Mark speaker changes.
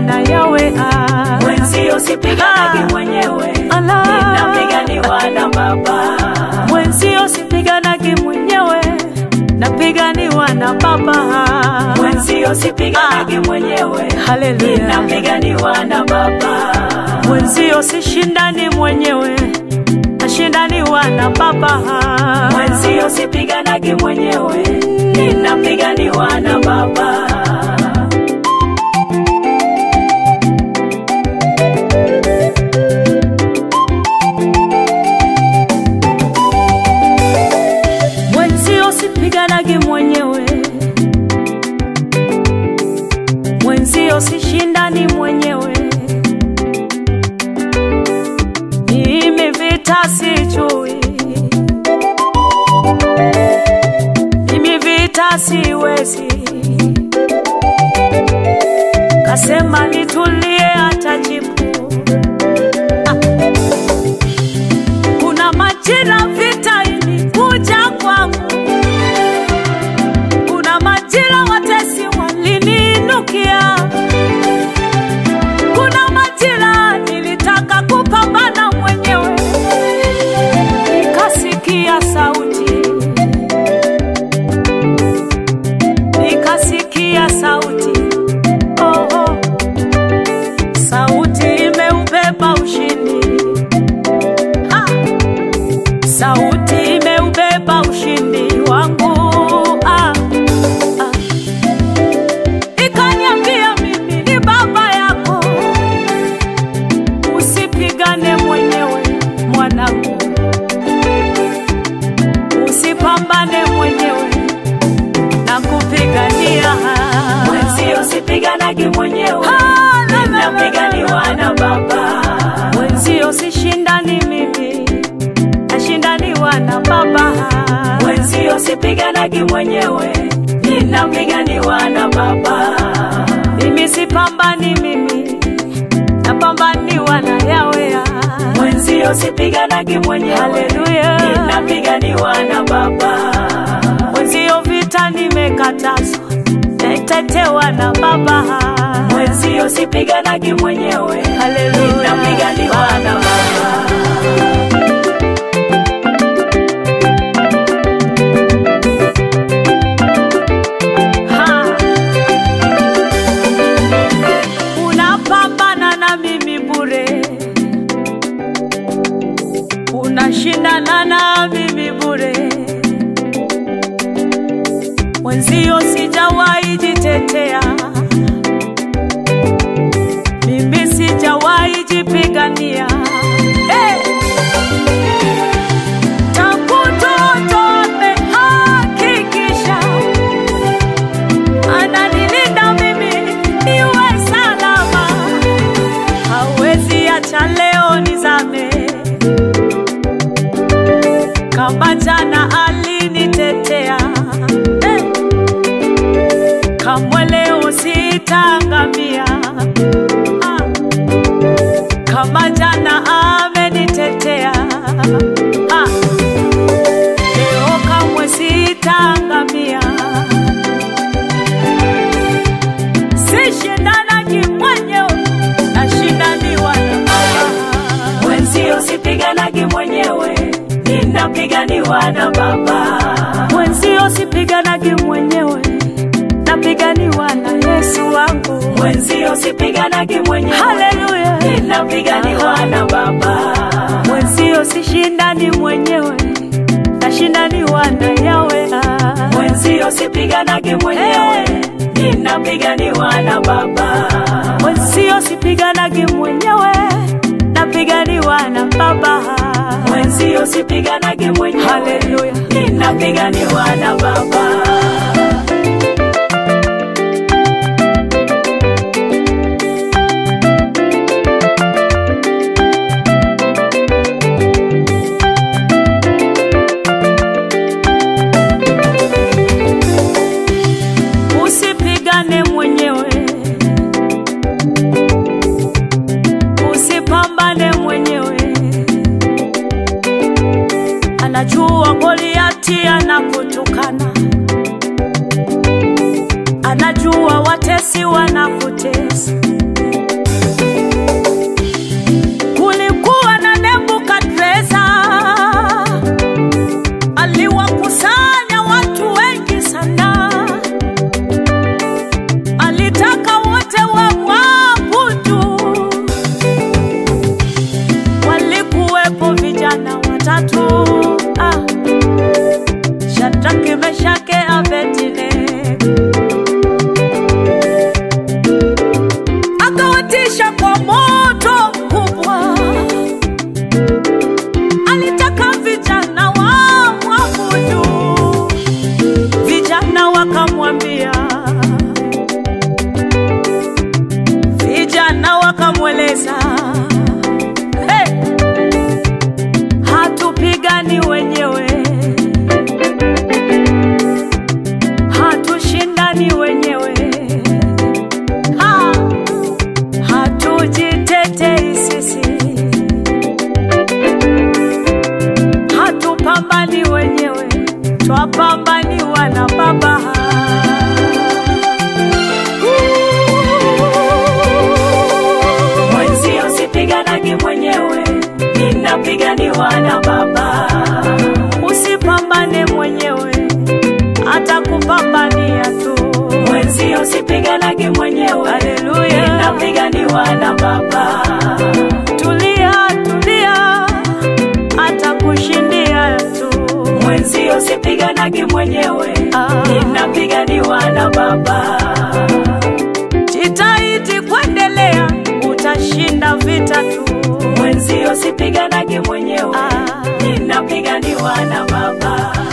Speaker 1: na yawe ah.
Speaker 2: Mwenzio sipiganagi
Speaker 1: Ah.
Speaker 2: mwenyewe,
Speaker 1: Ala.
Speaker 2: ninapiganiwa na Baba.
Speaker 1: Mwenzio sipiganagi mwenyewe, napiganiwa na Baba.
Speaker 2: Mwenzio sipiganagi mwenyewe,
Speaker 1: Haleluya.
Speaker 2: ninapiganiwa na Baba.
Speaker 1: Mwenzio sishindani mwenyewe, nashindaniwa na Baba.
Speaker 2: Mwenzio sipiganagi mwenyewe, ninapiganiwa na Baba.
Speaker 1: Mwenzio sipiganagi mwenyewe, mwenzio sishindani mwenyewe. Mimi vita sijui, mimi vita siwezi. Kasema nitulie, atajibu. Ah. Kuna majira vita ilikuja kwangu, kuna majira watesi waliniinukia, kuna majira nilitaka kupambana mwenyewe, nikasikia sauti, nikasikia sauti, oh, oh. sauti imeubeba ushindi ha! sauti imeubeba ushindi wangu ah, ah. ikaniambia mimi ni baba yako usipigane mwenyewe mwanangu usipambane mwenyewe na kupigania
Speaker 2: Mwenzio sipiganagi mwenyewe,
Speaker 1: Ah, la, la, la, la,
Speaker 2: ninapiganiwa na Baba.
Speaker 1: mwenzio sishindani mimi nashindaniwa na baba
Speaker 2: Mwenzio sipiganagi mwenyewe, ninapiganiwa na Baba.
Speaker 1: mimi sipambani mimi napambaniwa na yawe
Speaker 2: Mwenzio sipiganagi mwenyewe,
Speaker 1: Haleluya.
Speaker 2: ninapiganiwa na Baba.
Speaker 1: mwenzio vita nimekatazwa naitetewa na baba
Speaker 2: Mwenzio sipiganagi mwenyewe,
Speaker 1: Haleluya.
Speaker 2: ninapiganiwa na Baba.
Speaker 1: Ha. unapambana na mimi bure unashindana na mimi bure mwenzio sijawahi jitetea mimi sijawahi jipigania hey! tangu toto amehakikisha ananilinda mimi niwe salama, hawezi acha leo nizame. Kama jana alinitetea eh, kamwe leo sitaangamia. Ah, kama jana amenitetea ah, leo kamwe sitaangamia. sishindanagi mwenyewe nashindaniwa na baba
Speaker 2: Mwenzio sipiganagi mwenyewe, ninapiganiwa na Baba.
Speaker 1: mwenzio sipiganagi mwenyewe napiganiwa na yesu wangu
Speaker 2: Mwenzio sipiganagi mwenyewe,
Speaker 1: haleluya
Speaker 2: ninapiganiwa na Baba.
Speaker 1: mwenzio sishindani mwenyewe nashindaniwa na yawe ah.
Speaker 2: Mwenzio sipiganagi mwenyewe, ninapiganiwa na Baba.
Speaker 1: mwenzio sipiganagi mwenyewe napiganiwa na baba
Speaker 2: Mwenzio sipiganagi mwenyewe,
Speaker 1: haleluya
Speaker 2: ninapiganiwa na Baba.
Speaker 1: usipigane mwenyewe usipambane mwenyewe anajua goliati anakutukana anajua watesi wanakutesa Meshake, Abednego. Akawatisha kwa moto mkubwa, alitaka vijana wamwabudu. Vijana wakamwambia, vijana wakamweleza, hey, hatupigani wenyewe, hatushindani wenyewe, ha, hatujitetei sisi, hatupambani wenyewe, twapambaniwa na Baba.
Speaker 2: Mwenzio sipiganagi mwenyewe, ninapiganiwa na Baba.
Speaker 1: Usipambane mwenyewe, atakupambania tu.
Speaker 2: Mwenzio sipiganagi mwenyewe,
Speaker 1: Haleluya.
Speaker 2: ninapiganiwa na Baba.
Speaker 1: Tulia, tulia, atakushindia tu.
Speaker 2: Mwenzio sipiganagi mwenyewe,
Speaker 1: Ah.
Speaker 2: ninapiganiwa na Baba.
Speaker 1: Jitahidi kuendelea, utashinda vita tu.
Speaker 2: Mwenzio sipiganagi mwenyewe,
Speaker 1: Ah.
Speaker 2: ninapiganiwa na Baba.